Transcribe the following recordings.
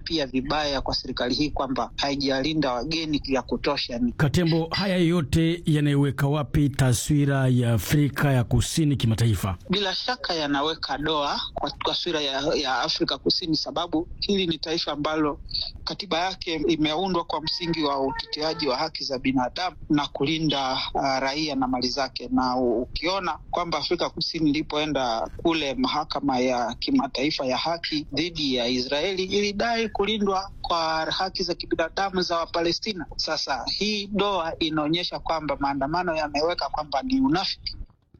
pia vibaya kwa serikali hii kwamba haijalinda wageni ya kutosha. Katembo, haya yote yanaiweka wapi taswira ya Afrika ya Kusini kimataifa? Bila shaka yanaweka doa kwa taswira ya, ya Afrika Kusini, sababu hili ni taifa ambalo katiba yake imeundwa kwa msingi wa uteteaji wa haki za binadamu na kulinda uh, raia na mali zake, na ukiona kwamba Afrika Kusini ilipoenda kule mahakama ya kimataifa ya haki dhidi ya Israeli ilidai kulindwa kwa haki za kibinadamu za Wapalestina. Sasa hii doa inaonyesha kwamba maandamano yameweka kwamba ni unafiki.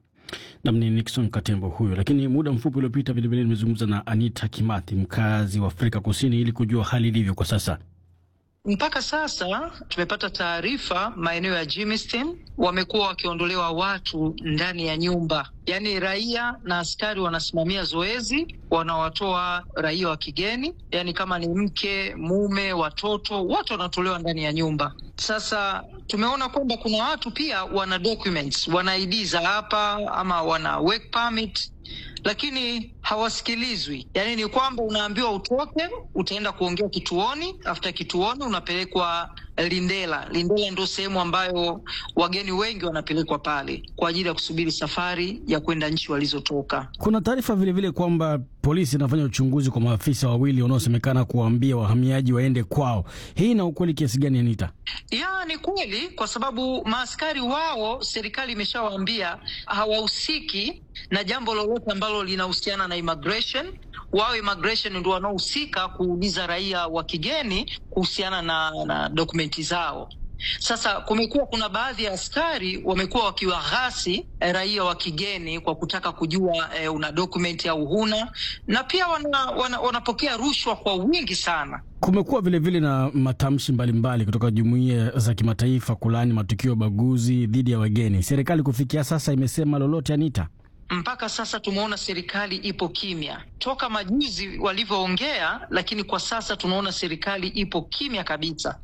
Namni Nixon Katembo huyo. Lakini muda mfupi uliopita vilevile nimezungumza na Anita Kimathi, mkazi wa Afrika Kusini, ili kujua hali ilivyo kwa sasa. Mpaka sasa tumepata taarifa maeneo ya Germiston wamekuwa wakiondolewa watu ndani ya nyumba, yaani raia na askari wanasimamia zoezi, wanawatoa raia wa kigeni, yaani kama ni mke, mume, watoto, wote wanatolewa ndani ya nyumba. Sasa tumeona kwamba kuna watu pia wana documents, wana ID za hapa ama wana work permit lakini hawasikilizwi. Yaani ni kwamba unaambiwa utoke, utaenda kuongea kituoni, after kituoni unapelekwa Lindela. Lindela ndio sehemu ambayo wageni wengi wanapelekwa pale kwa ajili ya kusubiri safari ya kwenda nchi walizotoka. Kuna taarifa vilevile kwamba polisi inafanya uchunguzi kwa maafisa wawili wanaosemekana kuwaambia wahamiaji waende kwao. Hii ina ukweli kiasi gani, Anita? Ya, ni kweli, kwa sababu maaskari wao serikali imeshawaambia hawahusiki na jambo lolote ambalo linahusiana na immigration. Wao immigration ndio wanaohusika kuuliza raia wa kigeni kuhusiana na, na dokumenti zao. Sasa kumekuwa kuna baadhi ya askari wamekuwa wakiwaghasi eh, raia wa kigeni kwa kutaka kujua eh, una dokumenti au huna, na pia wana, wana, wanapokea rushwa kwa wingi sana. Kumekuwa vilevile na matamshi mbalimbali kutoka jumuiya za kimataifa kulaani matukio ya ubaguzi dhidi ya wageni. Serikali kufikia sasa imesema lolote, Anita? Mpaka sasa tumeona serikali ipo kimya toka majuzi walivyoongea, lakini kwa sasa tunaona serikali ipo kimya kabisa,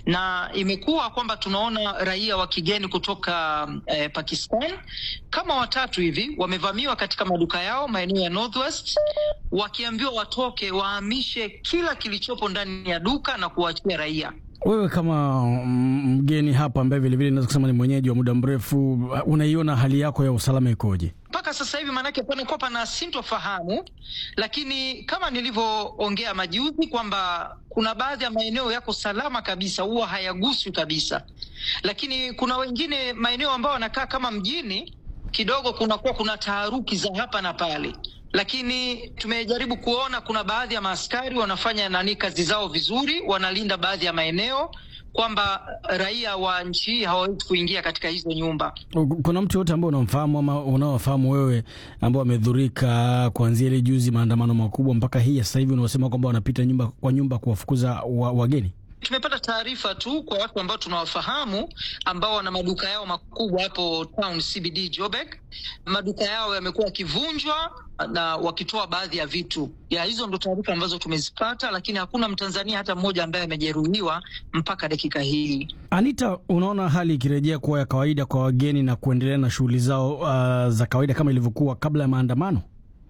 na imekuwa kwamba tunaona raia wa kigeni kutoka eh, Pakistan kama watatu hivi wamevamiwa katika maduka yao maeneo ya Northwest, wakiambiwa watoke wahamishe kila kilichopo ndani ya duka na kuwaachia raia. Wewe kama mgeni hapa ambaye vilevile naweza kusema ni mwenyeji wa muda mrefu, unaiona hali yako ya usalama ikoje mpaka sasa hivi? Maanake panakuwa pana sintofahamu, lakini kama nilivyoongea majuzi kwamba kuna baadhi ya maeneo yako salama kabisa, huwa hayaguswi kabisa, lakini kuna wengine maeneo ambayo wanakaa kama mjini kidogo, kunakuwa kuna taharuki za hapa na pale lakini tumejaribu kuona kuna baadhi ya maaskari wanafanya nani kazi zao vizuri, wanalinda baadhi ya maeneo kwamba raia wa nchi hii hawawezi kuingia katika hizo nyumba. Kuna mtu yote ambao unamfahamu ama unaowafahamu wewe ambao wamedhurika kuanzia ile juzi maandamano makubwa mpaka hii sasa hivi unaosema kwamba wanapita nyumba kwa nyumba kuwafukuza wa, wageni? Tumepata taarifa tu kwa watu ambao tunawafahamu ambao wana maduka yao makubwa hapo town CBD Joburg. Maduka yao yamekuwa yakivunjwa na wakitoa baadhi ya vitu ya hizo, ndo taarifa ambazo tumezipata, lakini hakuna Mtanzania hata mmoja ambaye amejeruhiwa mpaka dakika hii. Anita, unaona hali ikirejea kuwa ya kawaida kwa wageni na kuendelea na shughuli zao uh, za kawaida kama ilivyokuwa kabla ya maandamano?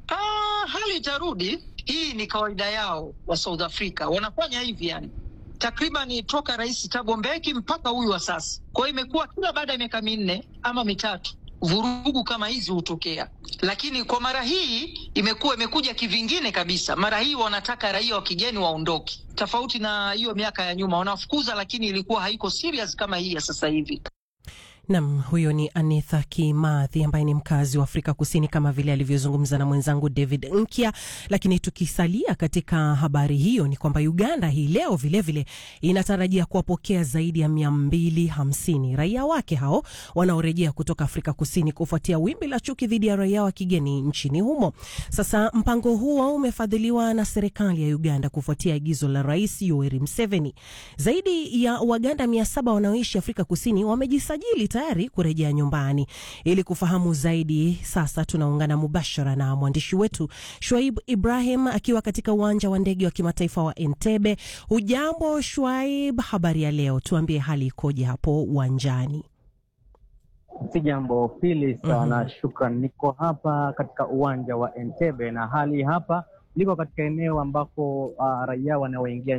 Ah, hali itarudi. Hii ni kawaida yao wa South Africa, wanafanya hivi yani takriban toka Rais Thabo Mbeki mpaka huyu wa sasa. Kwa hiyo imekuwa kila baada ya miaka minne ama mitatu vurugu kama hizi hutokea, lakini kwa mara hii imekuwa imekuja kivingine kabisa. Mara hii wanataka raia wa kigeni waondoke, tofauti na hiyo miaka ya nyuma wanafukuza, lakini ilikuwa haiko serious kama hii ya sasa hivi. Nam, huyo ni Anitha Kimathi ambaye ni mkazi wa Afrika Kusini, kama vile alivyozungumza na mwenzangu David Nkya. Lakini tukisalia katika habari hiyo, ni kwamba Uganda hii leo vilevile inatarajia kuwapokea zaidi ya mia mbili hamsini raia wake hao wanaorejea kutoka Afrika Kusini kufuatia wimbi la chuki dhidi ya raia wa kigeni nchini humo. Sasa mpango huo umefadhiliwa na serikali ya Uganda kufuatia agizo la Rais Yoweri Museveni. Zaidi ya Waganda mia saba wanaoishi Afrika Kusini wamejisajili tayari kurejea nyumbani. Ili kufahamu zaidi, sasa tunaungana mubashara na mwandishi wetu Shwaib Ibrahim akiwa katika uwanja wa ndege wa kimataifa wa Entebbe. Hujambo Shwaib, habari ya leo? Tuambie hali ikoje hapo uwanjani? Si jambo pili sana. mm -hmm. Shukran, niko hapa katika uwanja wa Entebbe na hali hapa liko katika eneo ambako uh, raia wanaoingia